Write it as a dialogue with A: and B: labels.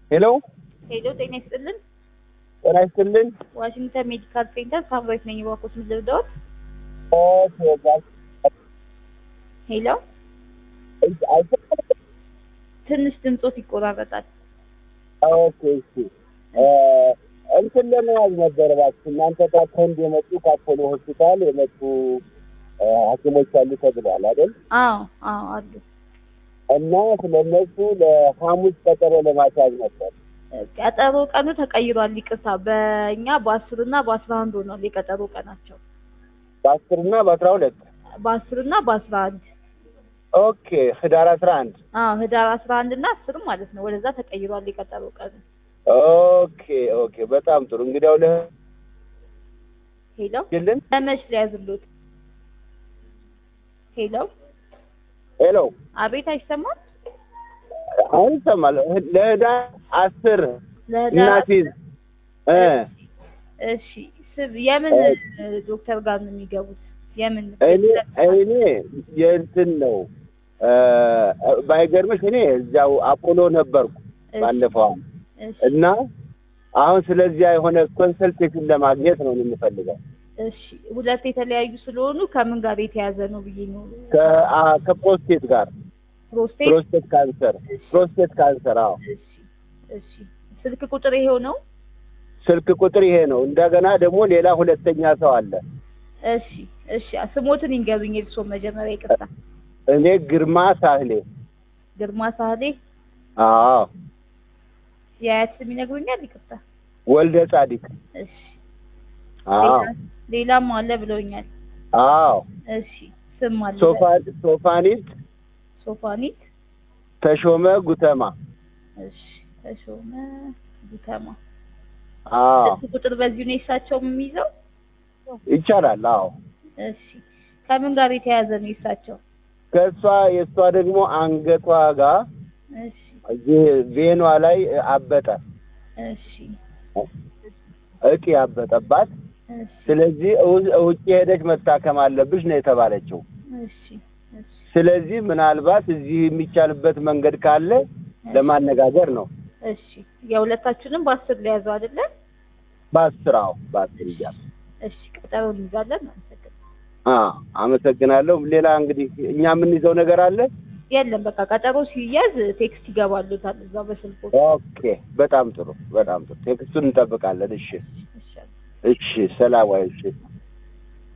A: ሄሎ
B: ሄሎ ጤና ይስጥልን።
A: ጤና ይስጥልን።
B: ዋሽንግተን ሜዲካል ሴንተር ሳምራዊት ነኝ። እባክዎት ምን ልርዳዎት?
A: ኦኬ ጋር-
B: ሄሎ
A: አይሰማም?
B: ትንሽ ድምጾት ይቆራረጣል።
A: ኦኬ እሺ እ እንትን ለመያዝ ነበር እባክህ እናንተ ጋር ከህንድ የመጡ ከአፖሎ ሆስፒታል የመጡ እ ሐኪሞች አሉ ተብሏል አይደል?
B: አዎ አዎ አሉ።
A: እና ስለነሱ ለሐሙስ ቀጠሮ ለማስያዝ ነበር።
B: ቀጠሮ ቀኑ ተቀይሯል። ይቅርታ በእኛ በአስር እና በአስራ አንድ ሆኗል የቀጠሮ ቀናቸው
A: በአስር እና በአስራ ሁለት
B: በአስር እና በአስራ አንድ
A: ኦኬ ህዳር አስራ አንድ
B: አዎ ህዳር አስራ አንድ እና አስር ማለት ነው። ወደዛ ተቀይሯል የቀጠሮ ቀኑ።
A: ኦኬ ኦኬ በጣም ጥሩ እንግዲያው ለ
B: ሄሎ
A: ይልን
B: ለመች ሊያዝሉት? ሄሎ
A: ሄሎ
B: አቤት አይሰማም?
A: አሁን ይሰማል። ለህዳር አስር
B: ለህዳር
A: እናቲዝ እ
B: እሺ ስብ የምን ዶክተር ጋር ነው የሚገቡት? የምን
A: እኔ እኔ የእንትን ነው እ ባይገርምሽ እኔ እዚያው አፖሎ ነበርኩ
B: እሺ፣
A: ባለፈው ዓመት
B: እሺ፣
A: እና አሁን ስለዚያ የሆነ ኮንሰልቴሽን ለማግኘት ነው የምፈልገው
B: እሺ ሁለት የተለያዩ ስለሆኑ ከምን ጋር የተያዘ ነው ብዬ ነው።
A: ከ- አ- ከፕሮስቴት ጋር
B: ፕሮስቴት
A: ፕሮስቴት ካንሰር ፕሮስቴት ካንሰር አዎ
B: እሺ፣ እሺ ስልክ ቁጥር ይሄው ነው።
A: ስልክ ቁጥር ይሄ ነው እንደገና ደግሞ ሌላ ሁለተኛ ሰው አለ
B: እሺ፣ እሺ ስሞትን ይንገሩኝ። የእርሶ መጀመሪያ ይቅርታ።
A: እኔ ግርማ ሳህሌ
B: ግርማ ሳህሌ
A: አዎ
B: የአያት ስም ይነግሩኛል? ይቅርታ።
A: ወልደ ጻዲቅ
B: እሺ
A: አዎ
B: ሌላ- ሌላም አለ ብለውኛል።
A: አዎ
B: እሺ ስም አለ
A: ሶፋ- ሶፋኒት
B: ሶፋኒት
A: ተሾመ ጉተማ
B: እሺ ተሾመ ጉተማ
A: አዎ
B: ስልክ ቁጥር በዚሁ ነው የእሳቸው የሚይዘው?
A: ይቻላል አዎ
B: እሺ ከምን ጋር የተያያዘ ነው የእሳቸው?
A: ከእሷ የእሷ ደግሞ አንገቷ ጋር
B: እሺ
A: እዚህ ቬኗ ላይ አበጠ
B: እሺ
A: እጢ ያበጠባት
B: እሺ
A: ስለዚህ እው- ውጭ ሄደች መታከም አለብሽ ነው የተባለችው
B: እሺ እሺ
A: ስለዚህ ምናልባት እዚህ የሚቻልበት መንገድ ካለ ለማነጋገር ነው
B: እሺ የሁለታችንም በአስር ሊያዘው አይደለ?
A: በአስር አዎ በአስር እያል
B: እሺ ቀጠሮ እንይዛለን። አመሰግናለሁ።
A: አዎ አመሰግናለሁ ሌላ እንግዲህ እኛ የምንይዘው ነገር አለ
B: የለም በቃ ቀጠሮ ሲያዝ ቴክስት ይገባሉታል እዛው በስልኩ።
A: ኦኬ በጣም ጥሩ በጣም ጥሩ ቴክስቱን እንጠብቃለን እሺ
B: እሺ
A: እሺ ሰላም ዋይ እሺ